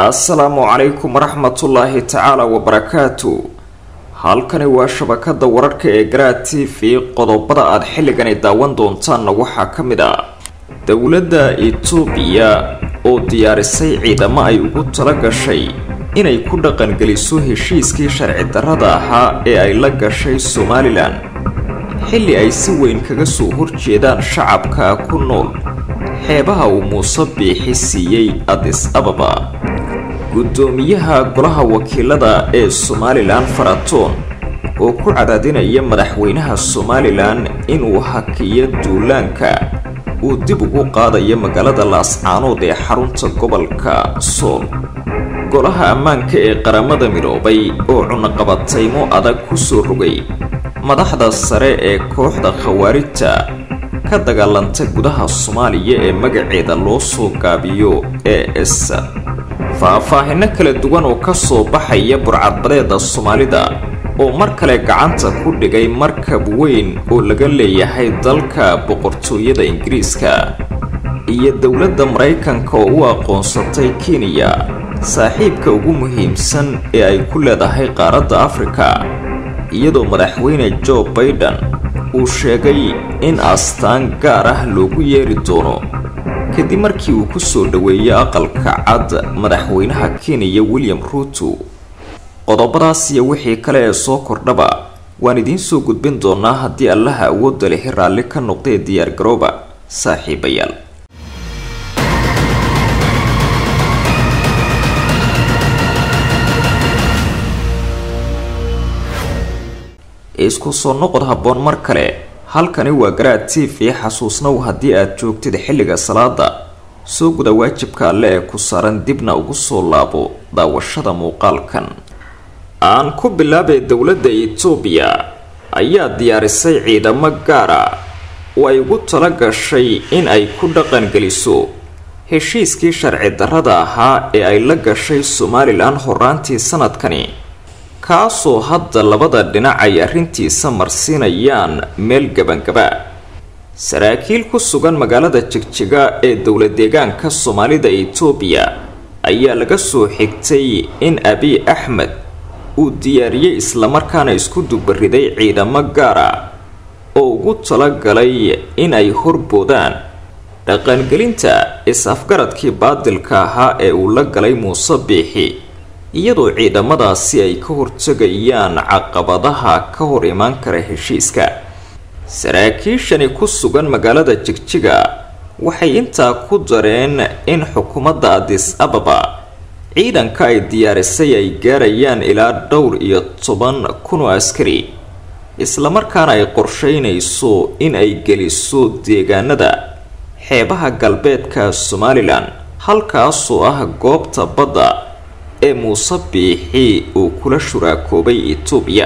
assalaamu calaykum waraxmatullaahi tacaala wabarakaatu halkani waa shabakada wararka ee garaa t v qodobada aad xilligani daawan doontaanna waxaa ka mid ah dowladda itoobiya oo diyaarisay ciidamo ay ugu tala gashay inay ku dhaqangeliso heshiiskii sharci darrada ahaa ee ay la gashay somalilan xilli ay si weyn kaga soo horjeedaan shacabka ku nool xeebaha uu muuse biixi siiyey adis ababa guddoomiyaha golaha wakiilada ee somalilan faratoon oo ku cadaadinaya madaxweynaha somalilan inuu hakiyo duulaanka uu dib ugu qaadayo magaalada laascaanood ee xarunta gobolka sool golaha ammaanka ee qaramada midoobay oo cunaqabataymo adag ku soo rogay madaxda sare ee kooxda khawaarijta ka dagaalanta gudaha soomaaliya ee magaceeda loo soo gaabiyo ee s faah-faahino kala duwan oo ka soo baxaya burcadbadeeda soomaalida oo mar kale gacanta ku dhigay markab weyn oo laga leeyahay dalka boqortooyada ingiriiska iyo dowladda maraykanka oo u aqoonsatay kenya saaxiibka ugu muhiimsan ee ay ku leedahay qaaradda afrika iyadoo madaxweyne jo baiden uu sheegay in astaan gaar ah loogu yeeri doono kadib markii uu ku soo dhoweeyey aqalka cad madaxweynaha kenya william ruuto qodobadaas iyo wixii kale ee soo kordhaba waan idiin soo gudbin doonaa haddii allaha awoodda lihi raalli ka noqdee diyaar garooba saaxiibayaal isku soo noqod habboon mar kale halkani waa garaad t v xasuusnow haddii aad joogtid xilliga salaada soo guda waajibka alle ee ku saaran dibna ugu soo laabo daawashada muuqaalkan aan ku bilaabay dowladda itoobiya ayaa diyaarisay ciidamo gaara oo ay ugu tala gashay in ay ku dhaqangeliso heshiiskii sharci darrada ahaa ee ay la gashay somalilan horaantii sanadkani kaasoo hadda labada dhinac ay arrintiisa marsiinayaan meel gabangaba saraakiil ku sugan magaalada jigjiga ee dowla deegaanka soomaalida itoobiya ayaa laga soo xigtay in abiy axmed uu diyaariyey islamarkaana isku dubariday ciidamo gaara oo ugu talagalay in ay horboodaan dhaqangelinta is-afgaradkii baadilka ahaa ee uu la galay muuse biixi iyadoo ciidamadaasi ay ka hortegayaan caqabadaha ka hor imaan kara heshiiska saraakiishani ku sugan magaalada jigjiga waxay intaa ku dareen in xukuumadda adis ababa ciidanka ay diyaarisay ay gaarayaan ilaa dhowr iyo toban kun oo askari islamarkaana ay qorsheynayso in ay geliso deegaanada xeebaha galbeedka somalilan halkaasoo ah goobta badda ee muuse biixi uu kula shuraakoobay itoobiya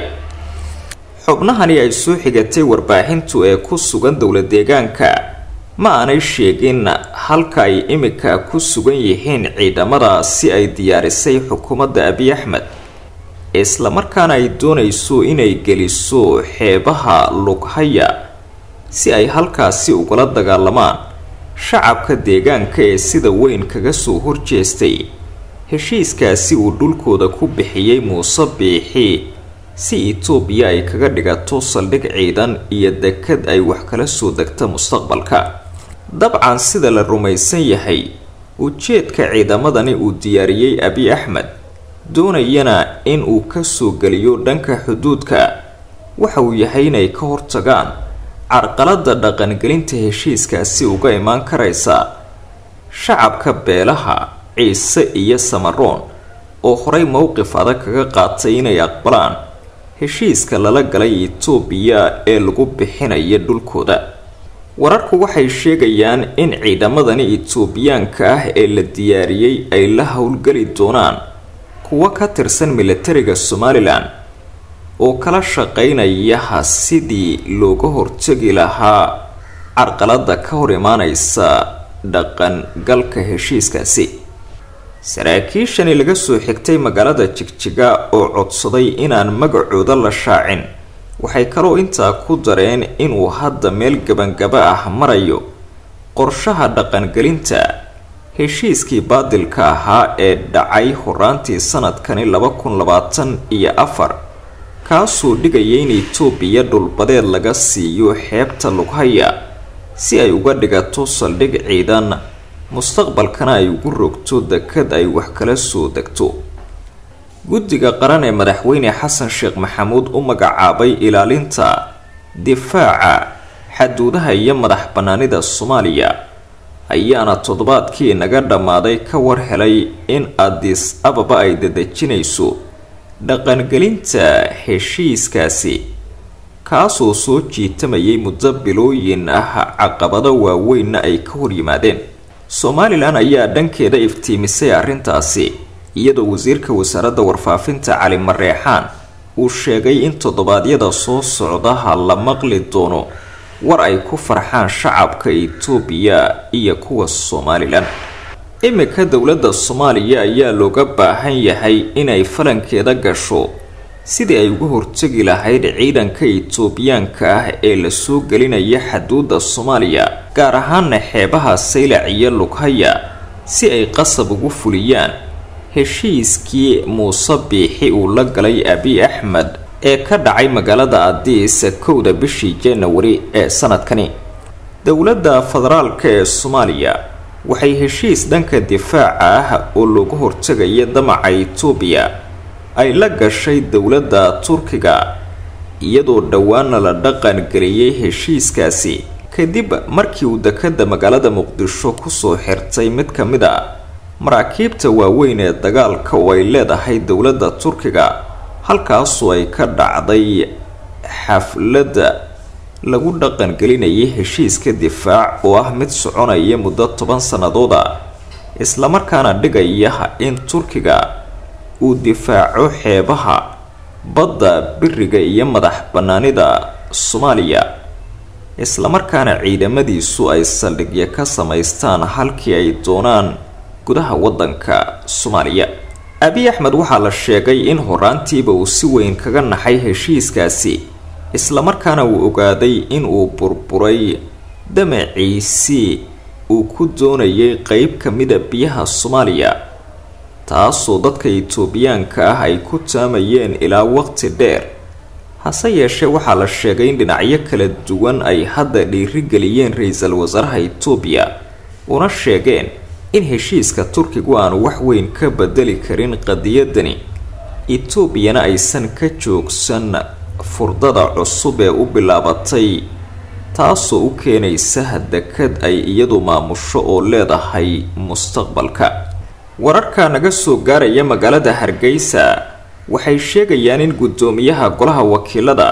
xubnahani ay soo xigatay warbaaxintu ee ku sugan dowla deegaanka ma aanay sheegin halka ay imika ku sugan yihiin ciidamada si ay diyaarisay xukuumadda abiy axmed islamarkaana ay doonayso inay geliso xeebaha lughaya si ay halkaasi ugala dagaalamaan shacabka deegaanka ee sida weyn kaga soo horjeestay heshiiskaasi uu dhulkooda ku bixiyey muuse biixi si itoobiya ay kaga dhigato saldhig ciidan iyo dekad ay wax kala soo degta mustaqbalka dabcan sida la rumaysan yahay ujeedka ciidamadani uu diyaariyey abiy axmed doonayana in uu ka soo geliyo dhanka xuduudka waxa uu yahay inay ka hortagaan carqalada dhaqangelinta heshiiskaasi uga imaan karaysa shacabka beelaha ciise iyo samaroon oo horey mowqif adag kaga qaatay inay aqbalaan heshiiska lala galay itoobiya ee lagu bixinayo dhulkooda wararku waxay sheegayaan in ciidamadani itoobiyaanka ah ee la diyaariyey ay la howlgeli doonaan kuwo ka tirsan militariga somalilan oo kala shaqeynayaha sidii looga hortegi lahaa carqalada ka hor imaaneysa dhaqangalka heshiiskaasi saraakiishani laga soo xigtay magaalada jigjiga oo codsaday inaan magacooda la shaacin waxay kaloo intaa ku dareen inuu hadda meel gabangaba ah marayo qorshaha dhaqangelinta heshiiskii baadilka ahaa ee dhacay horaantii sanadkani laba kun labaatan iyo afar kaasoo dhigaya in itoobiya dhulbadeed laga siiyo xeebta lughaya si ay uga dhigato saldhig ciidan mustaqbalkana ay ugu rogto dekad ay wax kala soo degto guddiga qaran ee madaxweyne xasan sheekh maxamuud u magacaabay ilaalinta difaaca xaduudaha iyo madax bannaanida soomaaliya ayaana toddobaadkii naga dhammaaday ka war helay in adis ababa ay dadejinayso dhaqangelinta heshiiskaasi kaasoo soo jiitamayay muddo bilooyin ah caqabado waaweynna ay ka hor yimaadeen somalilan ayaa dhankeeda iftiimisay arrintaasi iyadoo wasiirka wasaaradda warfaafinta cali mareexaan uu sheegay in toddobaadyada soo socdaha la maqli doono war ay ku farxaan shacabka itoobiya iyo kuwa somalilan iminka dowladda soomaaliya ayaa looga baahan yahay inay falankeeda gasho sidii ay uga hortegi lahayd ciidanka itoobiyaanka ah ee lasoo gelinaya xaduudda soomaaliya gaar ahaana xeebaha saylac iyo lughaya si ay qasab ugu fuliyaan heshiiskii muuse biixi uu la galay abiy axmed ee ka dhacay magaalada adiis kowda bishii janawari ee sanadkani dowladda federaalka ee soomaaliya waxay heshiis dhanka difaaca ah oo looga hortegaya damaca itoobiya ay la gashay dowladda turkiga iyadoo dhowaana la dhaqan geliyey heshiiskaasi kadib markii uu dekadda magaalada muqdisho kusoo xirtay mid ka mid a maraakiibta waaweyn ee dagaalka oo ay leedahay dowladda turkiga halkaasoo ay ka dhacday xafladda lagu dhaqangelinayay heshiiska difaac oo ah mid soconaya muddo toban sannadood a islamarkaana dhigaya in turkiga uu difaaco xeebaha badda biriga iyo madax bannaanida soomaaliya islamarkaana ciidamadiisu ay saldhigyo ka samaystaan halkii ay doonaan gudaha waddanka soomaaliya abiy axmed waxaa la sheegay in horaantiiba uu si weyn kaga naxay heshiiskaasi islamarkaana uu ogaaday in uu burburay damaciisii uu ku doonayay qeyb ka mida biyaha soomaaliya taasoo dadka itoobiyaanka ah ay ku taamayeen ilaa waqti dheer hase yeeshee waxaa la sheegay in dhinacyo kala duwan ay hadda dhiirigeliyeen ra-iisul wasaaraha itoobiya una sheegeen in heshiiska turkigu aanu wax weyn ka bedeli karin qadiyadani etoobiyana aysan ka joogsan furdada cusub ee u bilaabatay taasoo u keenaysa dekad ay iyadu maamusho oo leedahay mustaqbalka wararka naga soo gaaraya magaalada hargeysa waxay sheegayaan in guddoomiyaha golaha wakiilada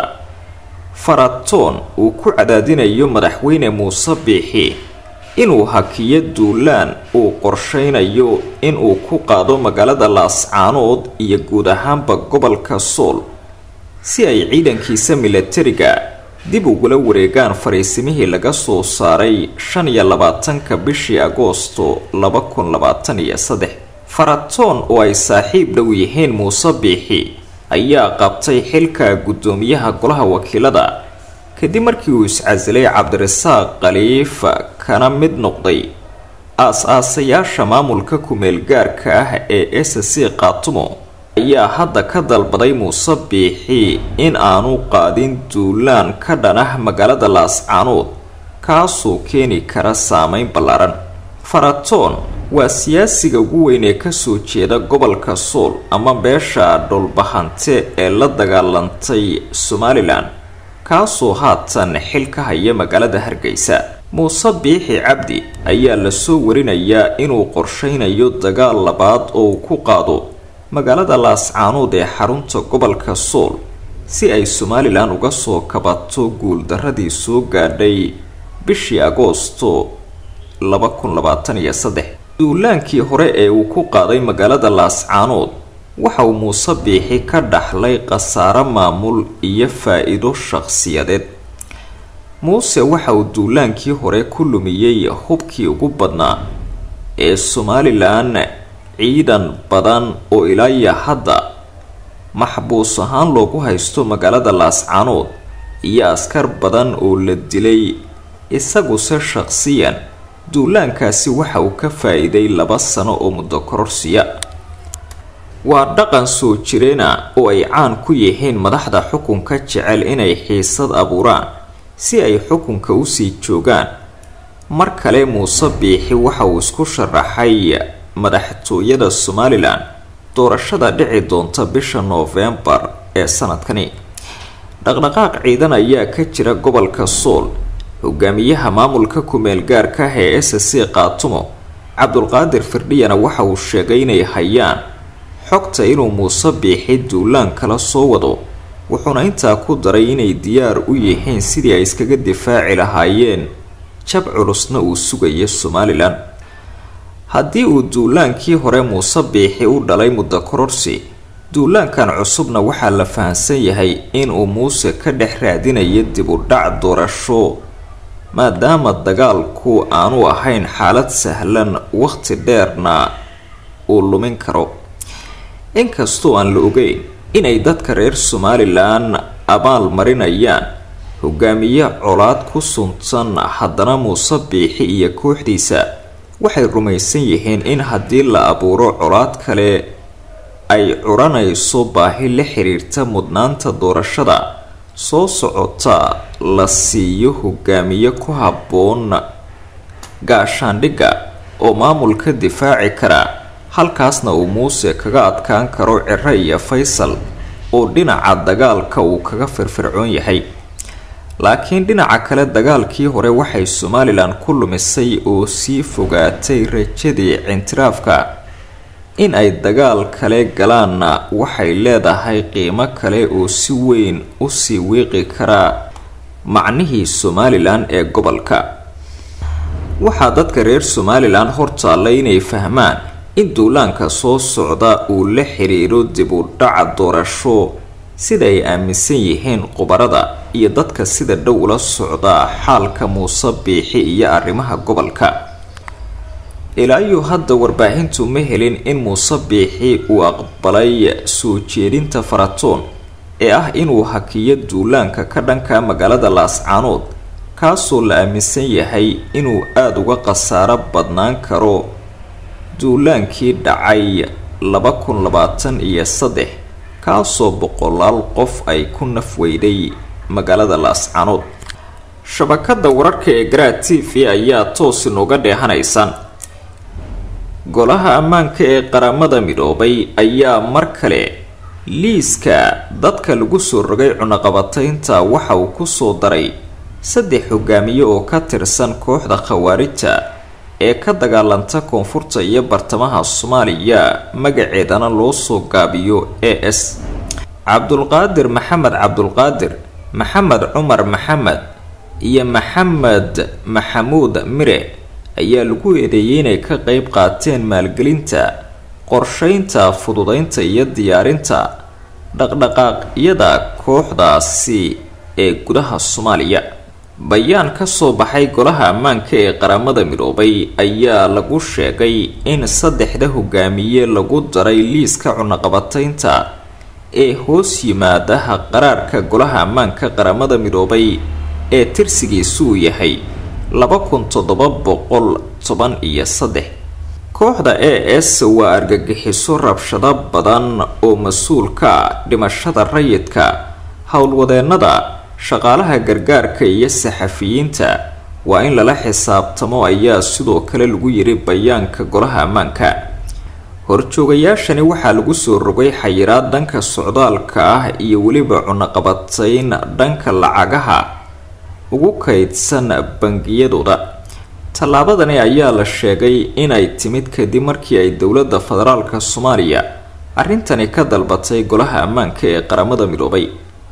faratoon uu ku cadaadinayo madaxweyne muuse biixi inuu hakiyo duulaan uu qorsheynayo inuu ku qaado magaalada laascaanood iyo guud ahaanba gobolka sool si ay ciidankiisa milatariga dib ugula wareegaan fariisimihii laga soo saaray shan iyo labaatanka bishii agoosto laba kun labaatan iyo saddex faratoon oo ay saaxiib dhow yihiin muuse biixi ayaa qabtay xilka guddoomiyaha golaha wakiilada kadib markii uu iscasilay cabdirasaaq khaliif kana mid noqday aas-aasayaasha maamulka ku-meel gaarka ah ee s c qaatumo ayaa hadda ka dalbaday muuse biixi in aanu qaadin duulaan ka dhanah magaalada laascaanood kaasoo keeni kara saameyn ballaaran faratoon waa siyaasiga ugu weyn ee kasoo jeeda gobolka sool ama beesha dhulbahante ee la dagaalantay somalilan kaasoo haatan xil ka haya magaalada hargeysa muuse biixi cabdi ayaa lasoo warinayaa inuu qorsheynayo dagaal labaad oo uu ku qaado magaalada laascaanood ee xarunta gobolka sool si ay somalilan uga soo kabato guuldaradii soo gaadhay bishii agoosto laba kun labaatan iyo saddex duulaankii hore ee uu ku qaaday magaalada laascaanood waxa uu muuse biixi ka dhaxlay khasaaro maamul iyo faa-iido shaqsiyadeed muuse waxa uu duulaankii hore ku lumiyey hubkii ugu badnaa ee somalilan ciidan badan oo ilaaya hadda maxbuus ahaan loogu haysto magaalada laascaanood iyo askar badan oo la dilay isaguse shaqsiyan duulaankaasi waxa uu ka faa-iiday laba sano oo muddo kororsiya waa dhaqan soo jireena oo ay caan ku yihiin madaxda xukunka jecel inay xiisad abuuraan si ay xukunka usii joogaan mar kale muuse biixi waxa uu isku sharaxay madaxtooyada somalilan doorashada dhici doonta bisha noofembar ee sanadkani dhaqdhaqaaq ciidan ayaa ka jira gobolka sool hogaamiyaha maamulka ku-meel gaarka ah ee s c qaatumo cabdulqaadir firdhiyana waxa uu sheegay inay hayaan xogta inuu muuse biixi duulaan kala soo wado wuxuuna intaa ku daray inay diyaar u yihiin sidii ay iskaga difaaci lahaayeen jab culusna uu sugayo somalilan haddii uu duulaankii hore muuse biixi u dhalay muddo kororsi duulaankan cusubna waxaa la fahamsan yahay inuu muuse ka dhex raadinayo dib u dhac doorasho maadaama dagaalku aanu ahayn xaalad sahlan waqti dheerna uu lumin karo inkastoo aan la ogeyn inay dadka reer somalilan abaal marinayaan hogaamiye colaad ku suntan haddana muuse biixi iyo kooxdiisa waxay rumaysan yihiin in haddii la abuuro colaad kale ay curanayso baahi la xiriirta mudnaanta doorashada soo socota la siiyo hogaamiye ku habboon gaashaandhigga oo maamulka difaaci kara halkaasna uu muuse kaga adkaan karo ciro iyo faysal oo dhinaca dagaalka uu kaga firfircoon yahay laakiin dhinaca kale dagaalkii hore waxay somalilan ku lumisay oo sii fogaatay rajadii cintiraafka in ay dagaal kale galaanna waxay leedahay qiimo kale oo si weyn usii wiiqi kara macnihii somalilan ee gobolka waxaa dadka reer somalilan hortaalla inay fahmaan in duulaanka soo socda uu la xiriiro dib u dhaca doorasho sida ay aaminsan yihiin khubarada iyo dadka sida dhow ula socda xaalka muuse biixi iyo arrimaha gobolka ilaayo hadda warbaahintu ma helin in muuse biixi uu aqbalay soo jeedinta faratoon ee ah inuu hakiyo duulaanka ka dhanka magaalada laascaanood kaasoo la aaminsan yahay inuu aada uga khasaaro badnaan karo duulaankii dhacay laba kun labaatan iyo saddex kaasoo boqolaal qof ay ku nafweyday magaalada laascaanood shabakada wararka ee garaa t v ayaa toos inooga dheehanaysaan golaha ammaanka ee qaramada midoobay ayaa mar kale liiska dadka lagu soo rogay cunaqabataynta waxa uu kusoo daray saddex hogaamiye oo ka tirsan kooxda khawaarijta ee ka dagaalanta koonfurta iyo bartamaha soomaaliya magaceedana loo soo gaabiyo a s cabdulqaadir maxamed cabdulqaadir maxamed cumar maxamed iyo maxamed maxamuud mire ayaa lagu eedeeyay inay ka qeyb qaateen maalgelinta qorsheynta fududeynta iyo diyaarinta dhaqdhaqaaqyada kooxdaasi ee gudaha soomaaliya bayaan ka soo baxay golaha ammaanka ee qaramada midoobay ayaa lagu sheegay in saddexda hogaamiye lagu daray liiska cunaqabataynta ee hoos yimaadaha qaraarka golaha ammaanka qaramada midoobay ee tirsigiisu uu yahay laba kun toddoba boqol toban iyo saddex kooxda a s waa argagixiso rabshado badan oo mas-uulka dhimashada rayidka howlwadeennada shaqaalaha gargaarka iyo saxafiyiinta waa in lala xisaabtamo ayaa sidoo kale lagu yiri bayaanka golaha ammaanka horjoogayaashani waxaa lagu soo rogay xayiraad dhanka socdaalka ah iyo weliba cunaqabatayn dhanka lacagaha ugu kaydsan bangiyadooda tallaabadani ayaa la sheegay inay timid kadib markii ay dowladda federaalka soomaaliya arrintani ka dalbatay golaha ammaanka ee qaramada midoobay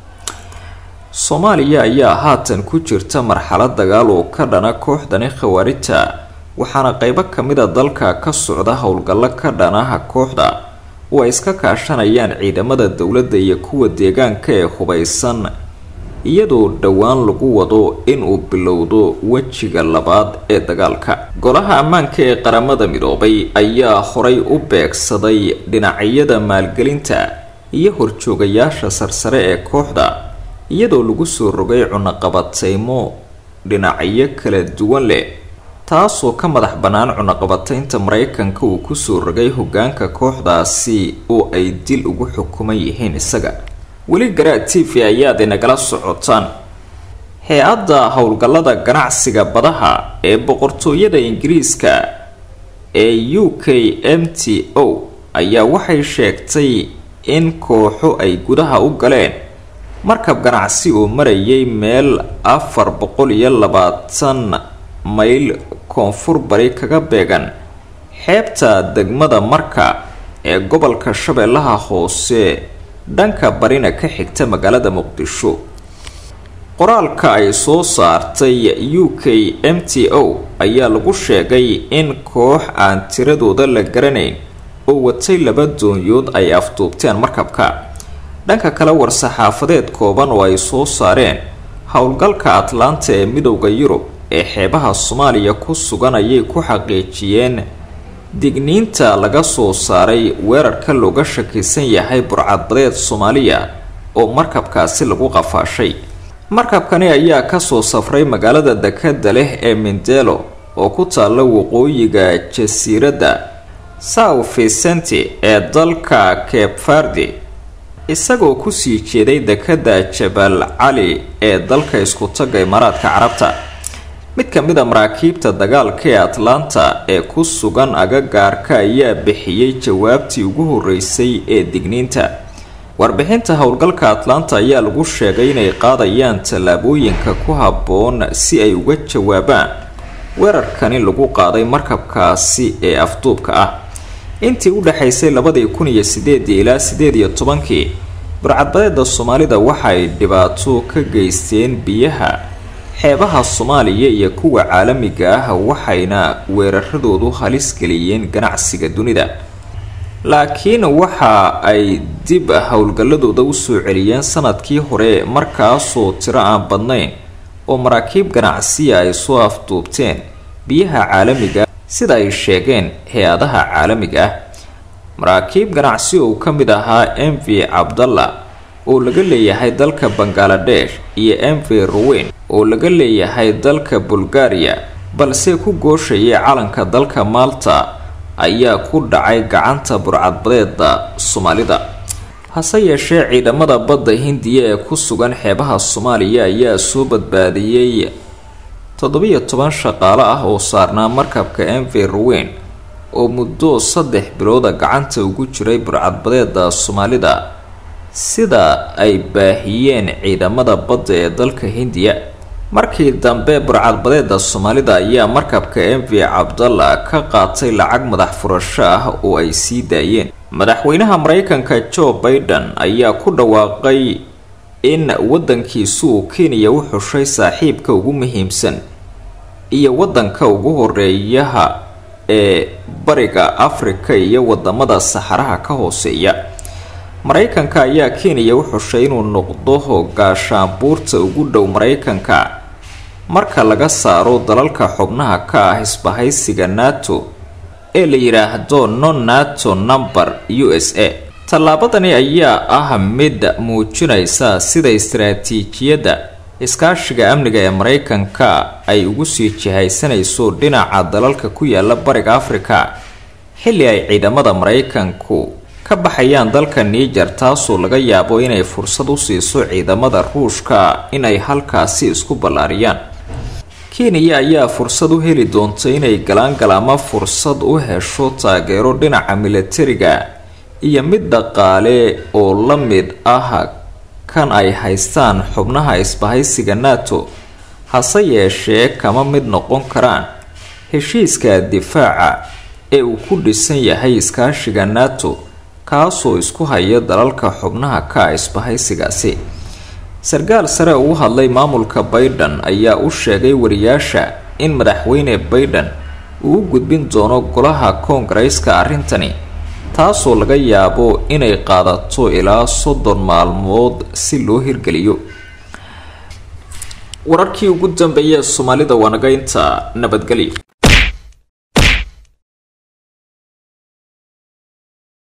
soomaaliya ayaa haatan ku jirta marxalad dagaal oo ka dhana kooxdani khawaarijta waxaana qeybo kamida dalka ka socda howlgallo ka dhanaha kooxda oo ay iska kaashanayaan ciidamada dowladda iyo kuwa deegaanka ee hubaysan iyadoo dhowaan lagu wado inuu bilowdo wejiga labaad ee dagaalka golaha ammaanka ee qaramada midoobay ayaa horay u beegsaday dhinacyada maalgelinta iyo horjoogayaasha sarsare ee kooxda iyadoo lagu soo rogay cunaqabateymo dhinacyo kala duwan leh taasoo ka madax bannaan cunaqabataynta maraykanka uu kusoo rogay hogaanka kooxdaasi oo ay dil ugu xukuman yihiin isaga weli garaad t v ayaad inagala socotaan hay-adda howlgallada ganacsiga badaha ee boqortooyada ingiriiska ee u k m t o ayaa waxay sheegtay in kooxo ay gudaha u galeen markab ganacsi oo marayay meel afar boqol iyo labaatan mayl koonfur bari kaga beegan xeebta degmada marka ee gobolka shabeellaha hoose dhanka barina ka xigta magaalada muqdisho qoraalka ay soo saartay u k m t o ayaa lagu sheegay in koox aan tiradooda la garanayn oo watay laba doonyood ay afduubteen markabka dhanka kale war-saxaafadeed kooban oo ay soo saareen howlgalka atlanta ee midowda yurub ee xeebaha soomaaliya ku sugan ayay ku xaqiijiyeen digniinta laga soo saaray weerarka looga shakisan yahay burcadbadeed soomaaliya oo markabkaasi lagu qafaashay markabkani ayaa kasoo safray magaalada dekada leh ee mindelo oo ku taalla waqooyiga jasiiradda sao vicente ee dalka kebfardi isagoo kusii jeeday dekada jabal cali ee dalka isku-tagga imaaraadka carabta mid ka mid a maraakiibta dagaalka ee atlanta ee ku sugan agagaarka ayaa bixiyey jawaabtii ugu horeysay ee digniinta warbixinta howlgalka atlanta ayaa lagu sheegay inay qaadayaan tallaabooyinka ku habboon si ay uga jawaabaan weerarkani lagu qaaday markabkaasi ee afduubka ah intii u dhexaysay labadii kun iyo sideedii ilaa sideed iyo tobankii burcadbadeeda soomaalida waxay dhibaato ka geysteen biyaha xeebaha soomaaliya iyo kuwa caalamiga ah waxayna weeraradoodu halis geliyeen ganacsiga dunida laakiin waxa ay dib howlgalladooda usoo celiyeen sanadkii hore markaasoo tiro aan badnayn oo maraakiib ganacsiya ay soo afduubteen biyaha caalamiga sida ay sheegeen hay-adaha caalamiga ah maraakiib ganacsi oo ka mid ahaa m v cabdalla oo laga leeyahay dalka bangaladesh iyo m v roweyn oo laga leeyahay dalka bulgaria balse ku gooshayay calanka dalka malta ayaa ku dhacay gacanta burcadbadeeda soomaalida hase yeeshee ciidamada badda hindiya ee ku sugan xeebaha soomaaliya ayaa soo badbaadiyey toddobiyo toban shaqaale ah oo saarnaa markabka m v roweyn oo muddo saddex bilooda gacanta ugu jiray burcadbadeeda soomaalida sida ay baahiyeen ciidamada badda ee dalka hindiya markii dambe burcadbadeeda soomaalida ayaa markabka m v cabdalla ka qaatay lacag madax furasho ah oo ay sii daayeen madaxweynaha maraykanka joe baiden ayaa ku dhawaaqay in waddankiisu uu kenya u xushay saaxiibka ugu muhiimsan iyo waddanka ugu horeeyaha ee bariga afrika iyo wadamada saxaraha ka hooseeya maraykanka ayaa kenya u xushay inuu noqdo gaashaanbuurta ugu dhow maraykanka marka laga saaro dalalka xubnaha ka ah isbahaysiga nato ee la yidhaahdo non nato number u s a tallaabadani ayaa ah mid muujinaysa sida istaraatiijiyadda iskaashiga amniga ee maraykanka ay ugu sii jihaysanayso dhinaca dalalka ku yaala bariga afrika xilli ay ciidamada maraykanku ka baxayaan dalka niijar taasoo laga yaabo inay fursad u siiso ciidamada ruushka inay halkaasi isku ballaariyaan kenya ayaa fursad u heli doonta inay galaangal ama fursad u hesho taageero dhinaca milatariga iyo mid dhaqaale oo la mid ah kan ay haystaan xubnaha isbahaysiga nato hase yeeshee kama mid noqon karaan heshiiska difaaca ee uu ku dhisan yahay iskaashiga nato kaasoo isku haya dalalka xubnaha ka ah isbahaysigaasi sarkaal sare ugu hadlay maamulka baiden ayaa u sheegay wariyaasha in madaxweyne baiden uu u gudbin doono golaha koongareyska arrintani taasoo laga yaabo inay qaadato ilaa soddon maalmood si loo hirgeliyo wararkii ugu dambeeyee soomaalida waa naga inta nabadgelyo